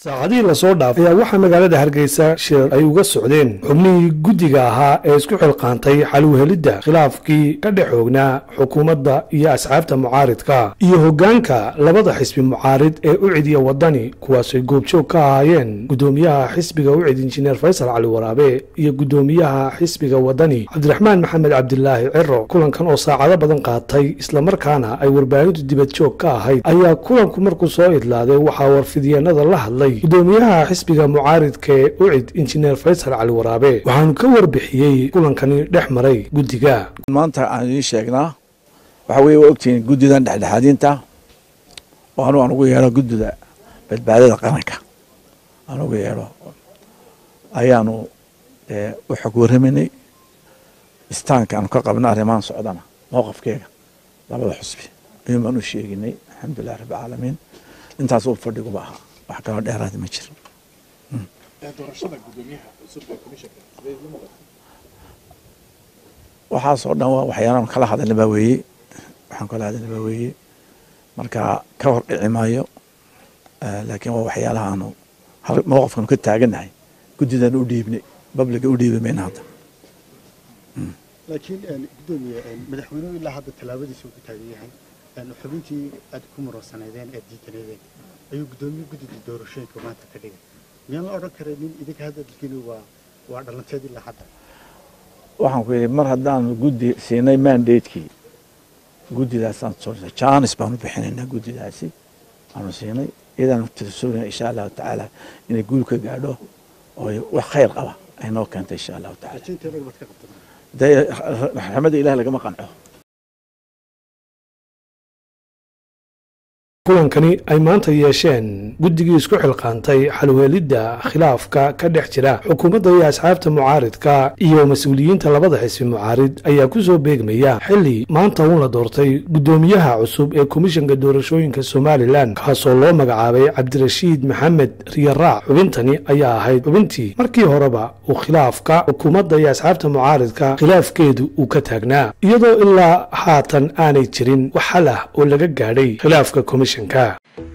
saacadihii lasoo dhaafay ayaa waxaa magaalada hargeysa shir ay uga socdeen xubnihii guddiga ahaa ee isku xilqaantay xaluhelidda khilaafkii ka dhex oognaa xukuumadda iyo asxaabta mucaaridka iyo hoggaanka labada xisbi mucaarid ee ucid iyo waddani kuwaasay goobjoog ka ahaayeen guddoomiyaha xisbiga ucid injineer faysal cali waraabe iyo guddoomiyaha xisbiga waddani cabdiraxmaan maxamed cabdilaahi ciro kulankan oo saacado badan qaatay islamarkaana ay warbaahintu dibadjoog ka ahayd ayaa kulanku markuu soo idlaaday waxaa warfidyeennada la hadlay gudoomiyaha xisbiga mucaaridka ee ucid injineer faysal cali waraabe waxaanu ka warbixiyey kulankani dhex maray guddiga maanta aan idiin sheegnaa waxa weye waa ogtihiin guddidan dhexdhexaadinta oo anu aan ugu yeedho guddida badbaadada qaranka aan ugu yeedho ayaanu u xog warramaynay istaanka aanu ka qabna arrimahan socdana mowqafkeega labada xusbi ayuun baan u sheeginay alxamdulilah rabbilcaalamiin intaas u fadhiguba ahaa wax kaloo dheeraada ma jiro waxaasoo dhan waa waxyaalaan kala hadalna baa weeye waxaan kala hadalna baa weeye marka ka hor dhici maayo laakiin waa waxyaalaha aanu mowqafkanu ka taagannahay guddidan u dhiibnay babliga u dhiibi mayna hadda laakiin gudoomiye madaxweynuhu ilaa hadda tallaabadiisa uu ku taagan yahay xubintii aad ku muransanaydeen aad diidaneedeen ayuu guddoomiye guddida doorashooyinka maanta ka dhigay miyaan la odhan karaynin idinka hadalkiinu waa waa dhalanteed ilaa hadda waxaan ku yidhi mar haddaanu guddi siinay mandatekii guddidaasaan soo jaanis baanu bixinaynaa guddidaasi aanu siinay iyadaanu tirsoonayna insha allahu tacaala inay guul ka gaadho oo wax khayr qaba ay noo keentay insha allahu tacaala rajaynta dhan baad ka qabtan dee raxmada ilaah lagama qanco kulankani ay maanta yeesheen guddigii isku xilqaantay xalweelidda khilaafka ka dhex jira xukuumadda iyo asxaabta mucaaridka iyo mas-uuliyiinta labada xisbi mucaarid ayaa ku soo beegmaya xilli maanta uun la doortay guddoomiyaha cusub ee komishanka doorashooyinka somalilan kaasoo loo magacaabay cabdirashiid maxamed riyaraac xubintani ayaa ahayd xubintii markii horeba uu khilaafka xukuumadda iyo asxaabta mucaaridka khilaafkeedu uu ka taagnaa iyadoo ilaa haatan aanay jirin wax xal ah oo laga gaadhay khilaafka komishanka